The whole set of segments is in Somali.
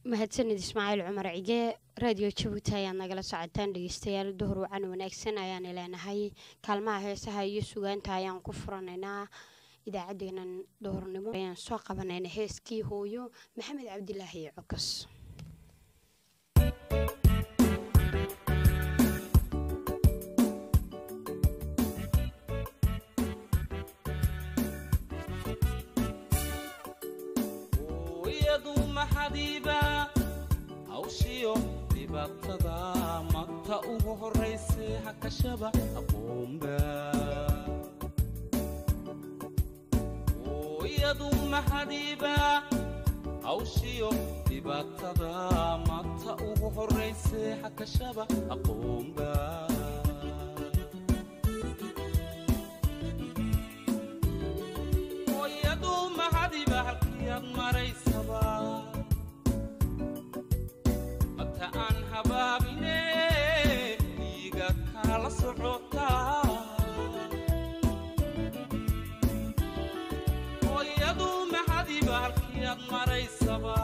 mahadsanid ismaaciil cumar cige raadiyo jabuuti ayaad nagala socotaan dhegeystayaal duhur wacan wanaagsan ayaan leenahay kaalmaha heesaha iyo sugaanta ayaan ku furanaynaa idaacadeenan duhurnimo ayaan soo qabanayna heeskii hooyo maxamed cabdilaahi cokos iyadu maxadiiba hawshiyo dhibaatada mata ugu horrayse hakashaba aqoonba iyadu maxadiiba hawshiyo dhibaatada mata ugu horrayse hakashaba aqoonba iyadu maxadiba halkiyaad maraysaba mata aan habaabine dhiiga kala socotaa iyadu maxadiba halkiyaad maraysaba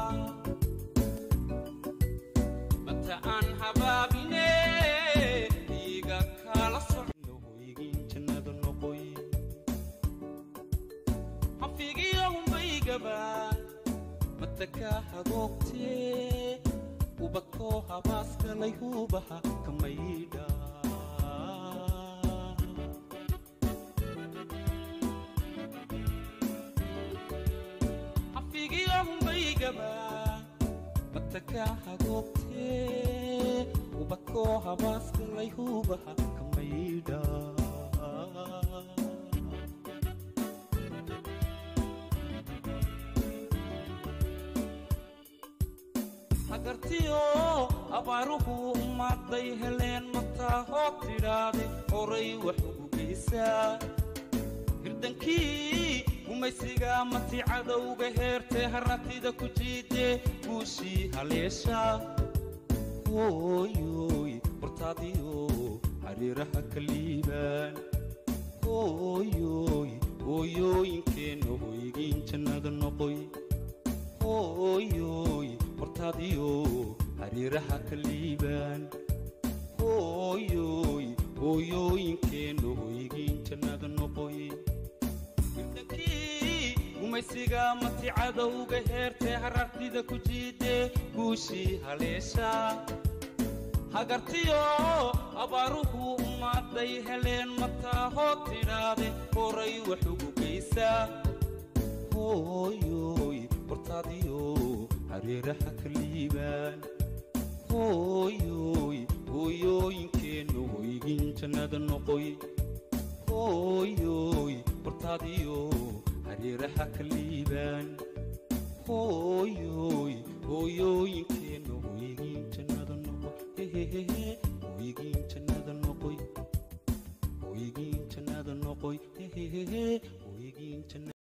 mata aan habaabine dhiiga kala socohoygin jannada noqoy xafigiyohumbaygaba mataka hagoogtee ubadkoo habaaskalay hubaha kamaydha xafigiyohumbaygaba mataka hagoogtee ubadkoo habaaskalay hubaha kamaydha hagartiyo abaaruhu ummadday heleen mataa hoog tidhaade horay wax ugu geysaa hirdankii gumaysiga mati cadowga heertee harratida ku jiidee guushii haleesha hooyoy hortaadiyo xariiraha ka liibaan hooyoy hooyooyinkeenna hoygiin jannada noqoy hooyoy hortaadiyo xariiraha ka liibaan hooyoy hooyooyinkeenna hoygiin jannada noqoy hirdankii gumaysiga mati cadowga heertee harartida ku jiidee guushii haleesha hagartiyo abaaruhu ummadday heleen mataa hoog tidhaade horay wax ugu geysaa hooyoy hortaadiyo xariiraha ka liibaan hooyoy hooyooyinkeenna hoygin jannada noqoy hooyoy hortaadiyo xariiraha ka liibaan hooyoy hooyooyinkeenna hoygin jannada noqoy hehehehe hoygin jannada noqoy hoygin jannada noqoy hehehehe hoygin jannada